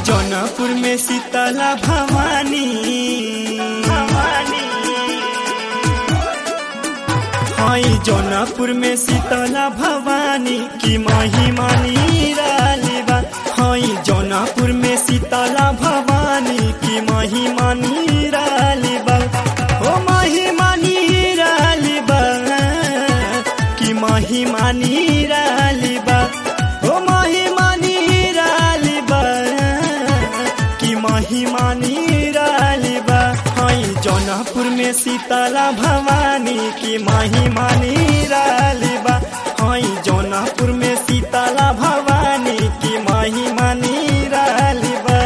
जौनपुर में शीतला भवानी भवानी हई जौनपुर में शीतला भवानी की महिमा निराली बा हई जौनपुर में शीतला भवानी की महिमा निराली बा ओ महिमा निराली बा की महिमा निराली बा ओ महिमा निराली बा की महिमा निराली बा हई जौनपुर में शीतला भवानी की महिमा निराली बा हई जौनपुर में शीतला भवानी की महिमा निराली बा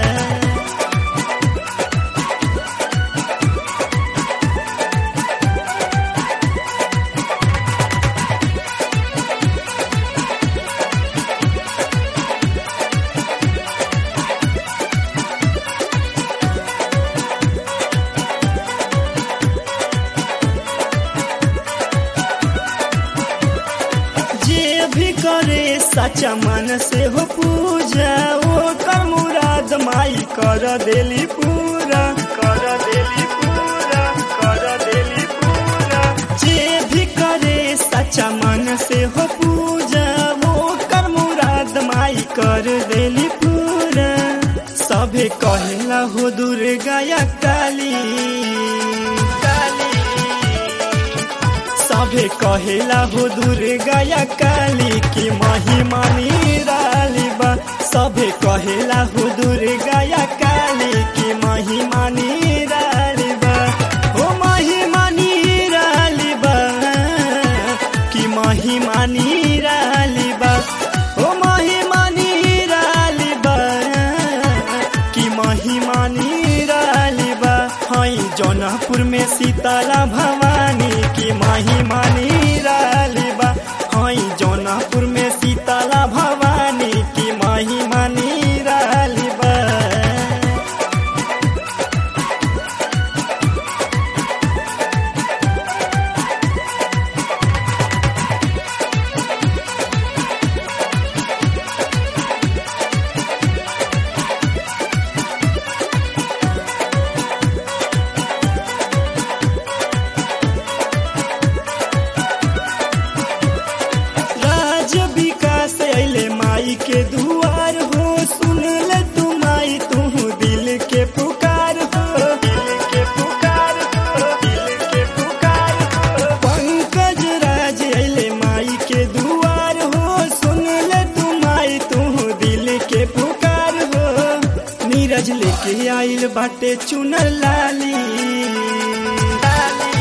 जे भी करे सच्चा मन से हो पूजा वो कर मुराद माई कर देली पूरा कर देली पूरा कर देली पूरा जे भी करे सच्चा मन से हो पूजा वो कर मुराद माई कर देली पूरा सभे कहला हो दुर्गा या काली काली सभे कहेला हो दुर्गा या काली की महिमा निराली बा सभे कहेला हो दुर्गा या काली की महिमा निराली बा हो महिमा निराली बा की महिमा निराली बा हो महिमा निराली बा की महिमा निराली बा हई जौनपुर में शीतला भवानी की महिमा निराली बा हई जौनपुर में शीतला भवानी की महिमा निराली बा राज विकास अले माई के दुआर हो सुन ले तू माई तू दिल के पुकार हो दिल के पुकार हो दिल के पुकार हो पंकज राज अले माई के दुआर हो सुन ले तू माई तू दिल के पुकार हो नीरज लेके आइल बाटे चुनर लाली लाली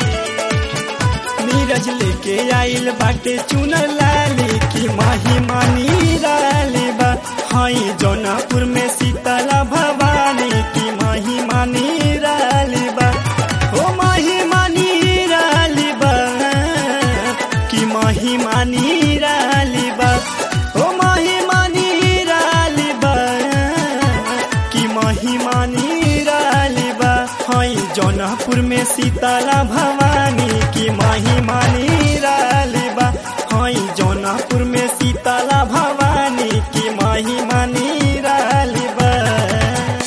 नीरज लेके आइल बाटे चुनर लाली की महिमा निराली बा हई जौनापुर में शीतला भवानी की महिमा निराली बा ओ महिमा निराली बा की महिमा निराली बा ओ महिमा निराली बा की महिमा निराली बा हई जौनपुर में शीतला भवानी की महिमा निराली